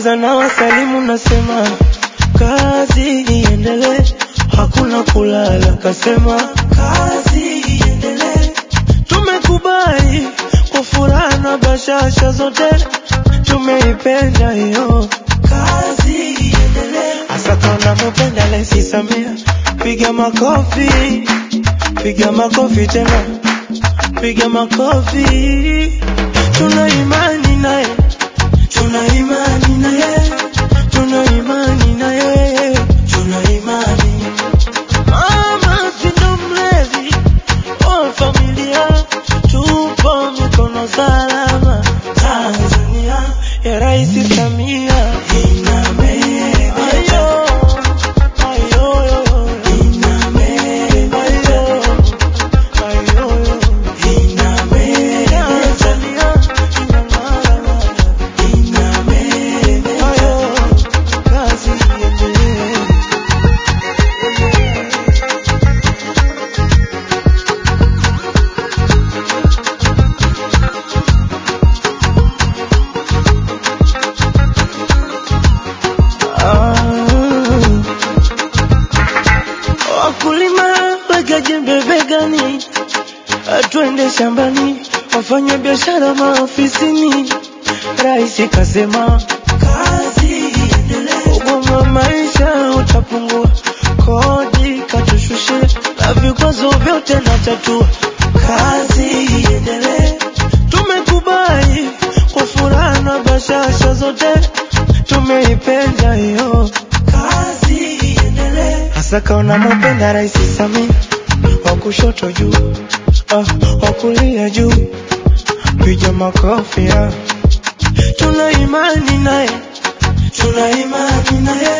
kwanza na wasalimu nasema kazi iendelee, hakuna kulala, kasema kazi iendelee. Tumekubali kwa furaha na bashasha zote, tumeipenda hiyo kazi iendelee. Hasa kama mupenda Rais Samia, piga makofi, piga makofi tena, piga makofi. Tuna imani naye, tuna imani naye, tuna imani naye, tuna imani. Mama si ndo mlezi wa familia, tupo mikono salama. Tanzania ya Rais Samia inabeba ayo, ayo, inabeba ayo, ayo, inabeba Tanzania inang'ara, inabeba ayo, kazi iendelee. Ah, Wakulima weka jembe begani, twende shambani, wafanya biashara maofisini. Rais kasema kazi iendelee, ugumu wa maisha utapungua, kodi katushushe, na vikwazo vyote na tatua. Kazi iendelee, tumekubali kwa furaha na bashasha zote, tumeipenda hiyo kazi iendelee. Hasa kaona mupenda Rais Samia, wa kushoto juu, ah, wa kulia juu, piga makofi ah. Tuna imani naye, tuna imani naye,